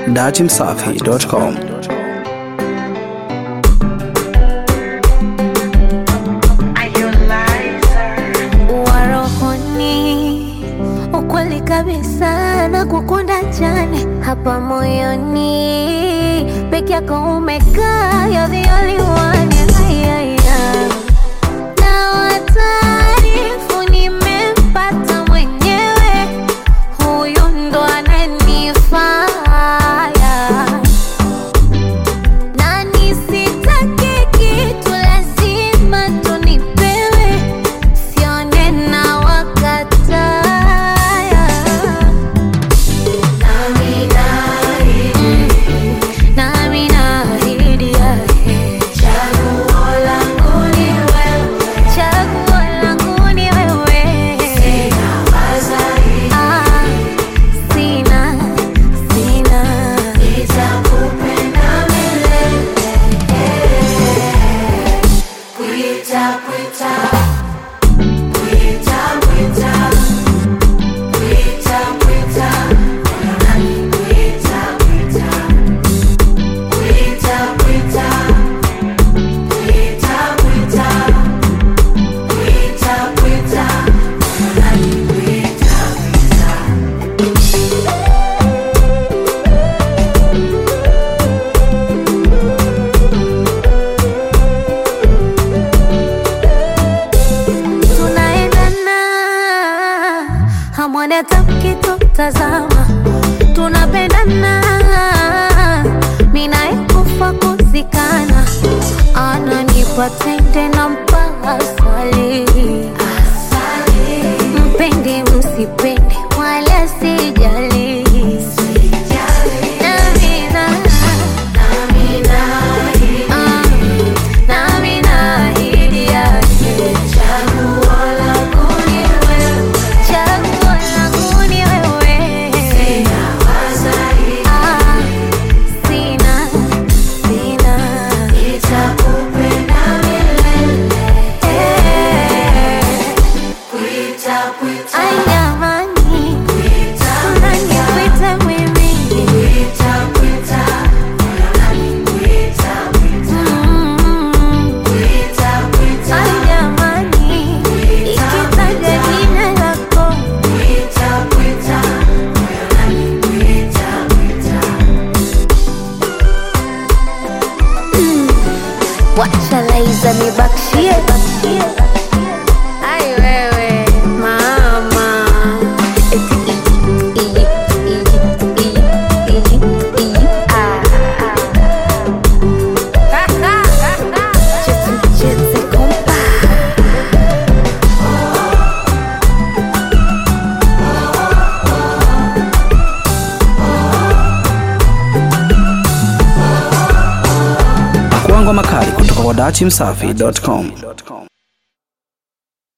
datimsafi.com. warohoni ukweli kabisa na kukunda jane hapa moyoni peke yako umekaa you're the only one Ay, ay, ay. na wataarifu nimempata mwenyewe huyu ndo ananifaya na nisitake kitu lazima tunipewe sione na wakataya nami naahidi yake chaguo langu ni wewe Ah, sina sina tunaendana hamwoni hata mkitutazama tunapendana minaekufa kuzikana ananipa tende na mpaka swali mpende msipende wala sijali Namina, ah, nami naahidi yake chaguo langu ni wewe Ah, sina sina Eh, ai jamani unanikwita mimi Mm. Ai jamani ikitaja jina lako wacha laiza nibakshie ai wewe mama eti iji, iji, iji, iji, iji, iji, ah, ah. Cheze mcheze kompa Kuangwa makali kutoka kwa datimsafi.com.